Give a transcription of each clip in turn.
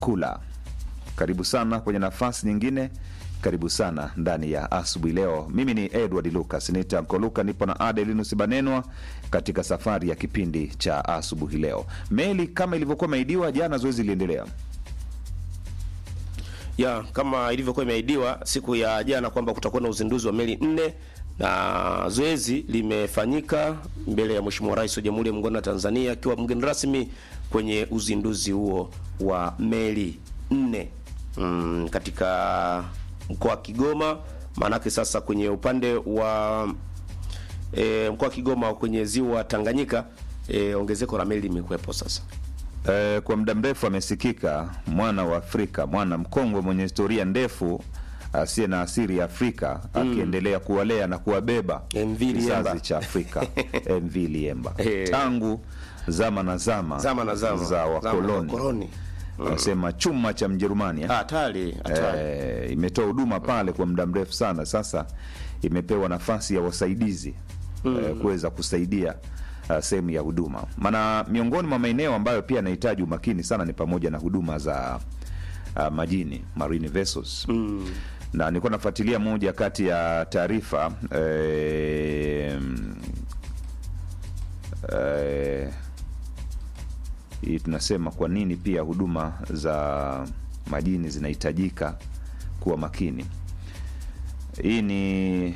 kula. Karibu sana kwenye nafasi nyingine, karibu sana ndani ya asubuhi leo. Mimi ni Edward Lucas nita Nkoluka, nipo na Adelinus Banenwa katika safari ya kipindi cha asubuhi leo. Meli kama ilivyokuwa imeidiwa jana, zoezi liliendelea. ya kama ilivyokuwa imeahidiwa siku ya jana kwamba kutakuwa na uzinduzi wa meli nne na zoezi limefanyika mbele ya Mheshimiwa Rais wa Jamhuri ya Muungano wa Tanzania akiwa mgeni rasmi kwenye uzinduzi huo wa meli nne mm, katika mkoa wa Kigoma. Maanake sasa kwenye upande wa e, mkoa wa Kigoma kwenye ziwa Tanganyika e, ongezeko la meli limekuwepo sasa. Eh, kwa muda mrefu amesikika mwana wa Afrika, mwana mkongwe mwenye historia ndefu asiye na asili ya Afrika akiendelea kuwalea na kuwabeba MV Liemba. kizazi cha Afrika MV Liemba Eh. tangu zama na zama, Zama na zama. za Zama na wakoloni wakoloni. wanasema chuma cha Mjerumani eh? Hatari, hatari. eh, imetoa huduma pale kwa muda mrefu sana. Sasa imepewa nafasi ya wasaidizi eh, kuweza kusaidia uh, sehemu ya huduma, maana miongoni mwa maeneo ambayo pia yanahitaji umakini sana ni pamoja na huduma za uh, majini marine vessels na nilikuwa nafuatilia moja kati ya taarifa eh, eh, hii tunasema kwa nini pia huduma za majini zinahitajika kuwa makini. Hii ni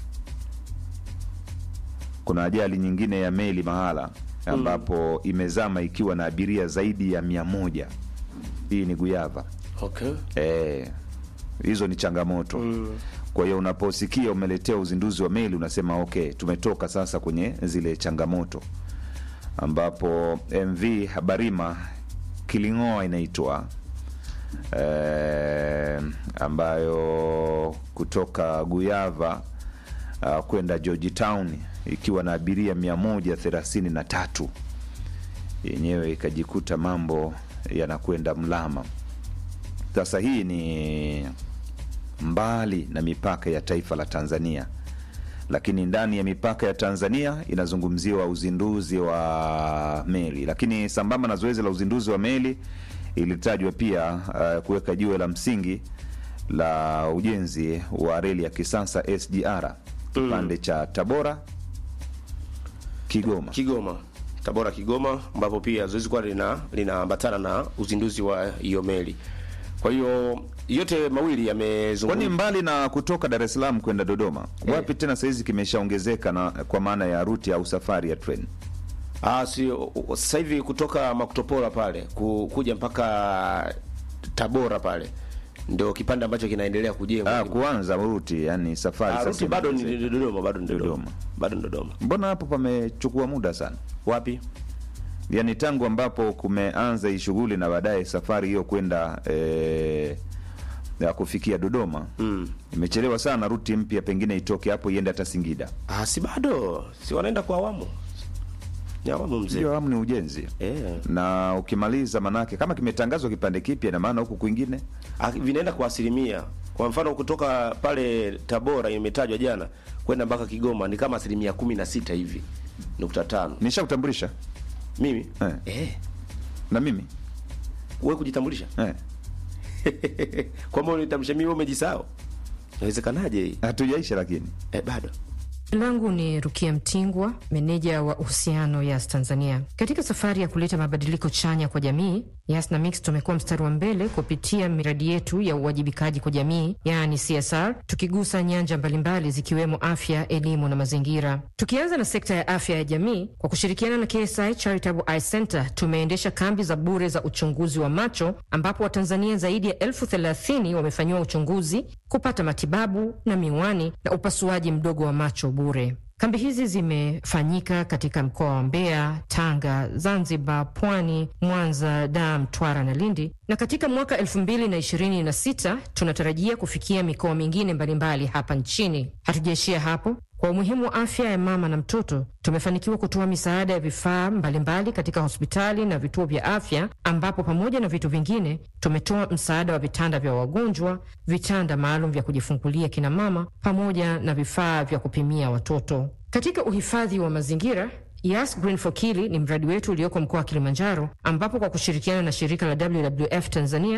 kuna ajali nyingine ya meli mahala ambapo imezama ikiwa na abiria zaidi ya mia moja. Hii ni Guyava. Okay. Eh, hizo ni changamoto kwa hiyo unaposikia umeletea uzinduzi wa meli unasema okay, tumetoka sasa kwenye zile changamoto, ambapo MV Habarima Kiling'oa inaitwa eh, ambayo kutoka Guyava uh, kwenda Georgetown ikiwa na abiria mia moja thelathini na tatu yenyewe ikajikuta mambo yanakwenda mlama. Sasa hii ni mbali na mipaka ya taifa la Tanzania, lakini ndani ya mipaka ya Tanzania inazungumziwa uzinduzi wa meli. Lakini sambamba na zoezi la uzinduzi wa meli ilitajwa pia uh, kuweka jiwe la msingi la ujenzi wa reli ya kisasa SGR kipande cha Tabora Kigoma. Kigoma, Tabora, Kigoma, ambapo pia zoezi kwa lina linaambatana na uzinduzi wa hiyo meli. Kwa hiyo yote mawili Kwani yamezungumzwa. mbali na kutoka Dar es Salaam kwenda Dodoma, wapi tena saizi kimeshaongezeka na kwa maana ya ruti au safari ya treni? Ah, si sasa hivi kutoka Makutopora pale ku, kuja mpaka Tabora pale ndio kipande ambacho kinaendelea kujengwa. Ah, kuanza ruti yani safari Ah, sasa ruti bado ni imeongezeka. Dodoma, bado ni Dodoma. Dodoma. Bado ni Dodoma. Mbona hapo pamechukua muda sana, Wapi? yaani tangu ambapo kumeanza hii shughuli na baadaye safari hiyo kwenda eh, ya kufikia Dodoma Mm. imechelewa sana. Ruti mpya pengine itoke hapo iende hata Singida. Ah, si bado. Si wanaenda kwa awamu. Ni awamu mzee. Ndio awamu ni ujenzi Eh. na ukimaliza, manake kama kimetangazwa kipande kipya, na maana huku kwingine Ah, vinaenda kwa asilimia. Kwa mfano kutoka pale Tabora imetajwa jana kwenda mpaka Kigoma ni kama asilimia kumi na sita hivi nukta tano. nishakutambulisha Mimi Eh. eh, na mimi wewe kujitambulisha eh. kwamba unitambulisha mimi, wewe umejisahau? Inawezekanaje hii? hatujaisha lakini Eh, bado langu ni Rukia Mtingwa, meneja wa uhusiano Yas Tanzania. Katika safari ya kuleta mabadiliko chanya kwa jamii, Yas na Mix tumekuwa mstari wa mbele kupitia miradi yetu ya uwajibikaji kwa jamii, yaani CSR, tukigusa nyanja mbalimbali zikiwemo afya, elimu na mazingira. Tukianza na sekta ya afya ya jamii, kwa kushirikiana na KSI Charitable Eye Center tumeendesha kambi za bure za uchunguzi wa macho, ambapo Watanzania zaidi ya elfu thelathini wamefanyiwa uchunguzi, kupata matibabu na miwani na upasuaji mdogo wa macho bure. Kambi hizi zimefanyika katika mkoa wa Mbeya, Tanga, Zanzibar, Pwani, Mwanza, Dar, Mtwara na Lindi, na katika mwaka 2026 tunatarajia kufikia mikoa mingine mbalimbali hapa nchini. Hatujaishia hapo. Kwa umuhimu wa afya ya mama na mtoto, tumefanikiwa kutoa misaada ya vifaa mbalimbali katika hospitali na vituo vya afya, ambapo pamoja na vitu vingine tumetoa msaada wa vitanda vya wagonjwa, vitanda maalum vya kujifungulia kina mama, pamoja na vifaa vya kupimia watoto. Katika uhifadhi wa mazingira Yas Green for Kili ni mradi wetu ulioko mkoa wa Kilimanjaro, ambapo kwa kushirikiana na shirika la WWF Tanzania